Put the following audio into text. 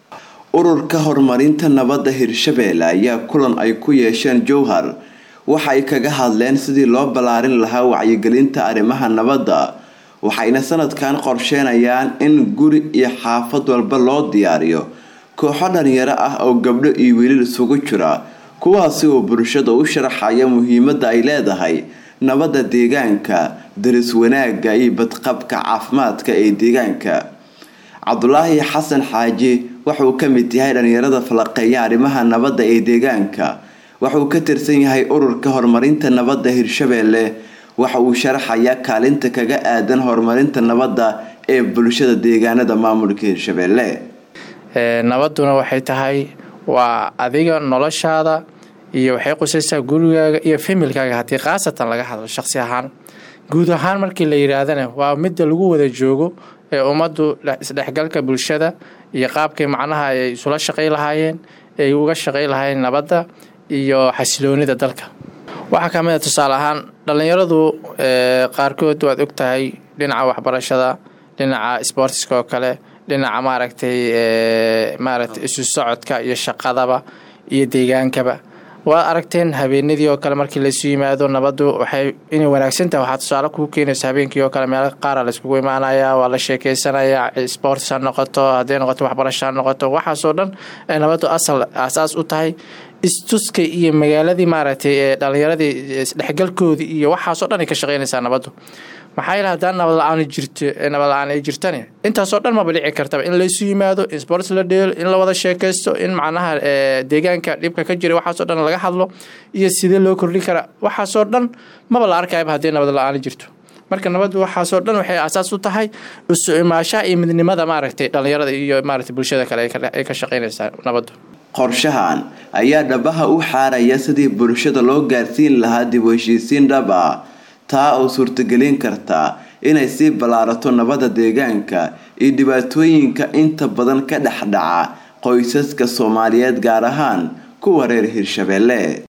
ururka horumarinta nabadda hirshabeelle ayaa kulan ay ku yeesheen jowhar waxa ay kaga hadleen sidii loo ballaarin lahaa wacyigelinta arrimaha nabadda waxayna sanadkan qorsheenayaan in guri iyo xaafad walba loo diyaariyo kooxo dhalinyaro ah oo gabdho iyo wiilal isugu jira kuwaasi oo bulshada u sharaxaya muhiimadda ay leedahay nabadda deegaanka daris wanaagga iyo badqabka caafimaadka ee deegaanka cabdulaahi xasan xaaji waxauu ka mid yahay dhalinyarada falaqeeya arrimaha nabadda ee deegaanka waxauu ka tirsan yahay ururka horumarinta nabadda hirshabeelle waxa uu sharaxayaa kaalinta kaga aadan horumarinta nabadda ee bulshada deegaanada maamulka hirshabeelle nabadduna waxay tahay waa adiga noloshaada iyo waxay qusaysaa gurigaaga iyo familkaaga haddii khaasatan laga hadlo shaqsi ahaan guud ahaan markii la yidhaahdana waa midda lagu wada joogo ee ummaddu isdhexgalka bulshada iyo qaabkay macnaha ay isula shaqay lahaayeen ay uga shaqay lahaayeen nabadda iyo xasiloonida dalka waxaa ka mid a tusaale ahaan dhallinyaradu qaarkood waad og tahay dhinaca waxbarashada dhinaca sboortiska oo kale dhinaca maaragtay maaragtay isu socodka iyo shaqadaba iyo deegaankaba waad aragteen habeenadii oo kale markii laysu yimaado nabaddu waxay inay wanaagsan tahay waxaa tusaale kuu keenaysa habeenkii oo kale meelo qaara layskugu imaanaya waa la sheekeysanayaa sports ha noqoto hadday noqoto waxbarasho ha noqoto waxaasoo dhan nabaddu asal asaas u tahay istuska iyo magaaladii maaragtay ee dhalinyaradii isdhexgalkoodii iyo waxaasoo dhan ay ka shaqeynaysaa nabaddu maxaa yeel haddaan nabad la-aan jirto nabad la-aan ay jirtani intaasoo dhan maba dhici kartaba in laysu yimaado in sports la dheelo in la wada sheekaysto in macnaha deegaanka dhibka ka jira waxaasoo dhan laga hadlo iyo sidee loo kordhin karaa waxaasoo dhan maba la arkayaba haddii nabad la-aan jirto marka nabaddu waxaasoo dhan waxay asaas u tahay isu imaashaha iyo midnimada maaragtay dhalinyarada iyo maaragtay bulshada kale ay ka shaqeynaysaa nabaddu qorshahan ayaa dhabaha u xaaraya sidii bulshada loo gaarsiin lahaa dib u heshiisiin dhab ah taa oo suurtagelin karta inay sii ballaarato nabadda deegaanka iyo dhibaatooyinka inta badan ka dhex dhaca qoysaska soomaaliyeed gaar ahaan kuwa reer hirshabeelle